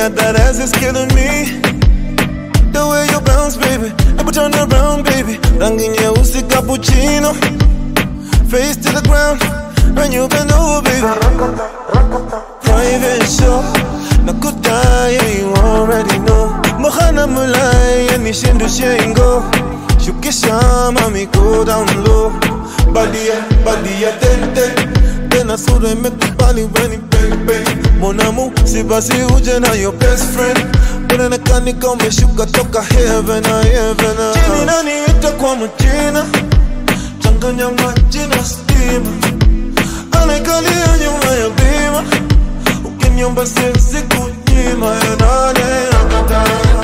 that that ass is killing me. The way you bounce, baby. Never turn around, baby. Rangi nyeusi cappuccino. Face to the ground. When you bend over, baby. Private show. Nakudai, you already know. Mohana mulai, yani shindu shengo. Shukisha, mami, go down low. Body, body, ten, ten. Tena sura imekubali weni baby Mon amour, si basi uje na your best friend Unaonekana kama umeshuka toka heaven na heaven na Jini nani ita kwa majina Changanya maji na stima Anakalia nyuma ya bima Ukiniomba siwezi kunyima ya nane nakataa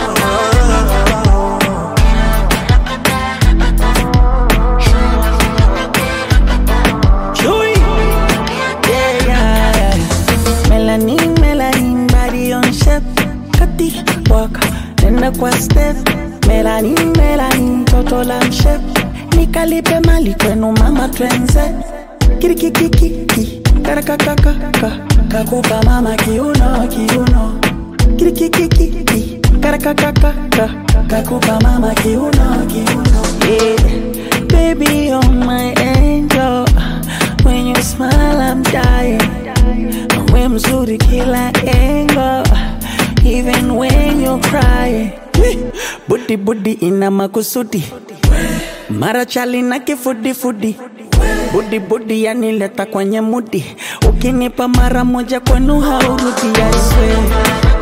Chewy. Yeah, yeah, yeah. Melanin, melanin, body on shape. Kati, waka, nenda kwa step. Melanin, melanin, toto la shape. Nikalipe mali kwenu mama twenze. Kirikikiki, karakakakaka. Kakupa mama kiuno, kiuno. Kirikikiki, karakakakaka. Kakupa mama kiuno, kiuno. Yeah. Baby, you're my angel. When you smile, I'm dying. We mzuri kila angle. Even when you're crying. Budi budi ina makusudi. Mara chali na kifudi fudi. Budi budi yanileta kwenye mudi. Ukinipa mara moja kwenu haurudi, I swear.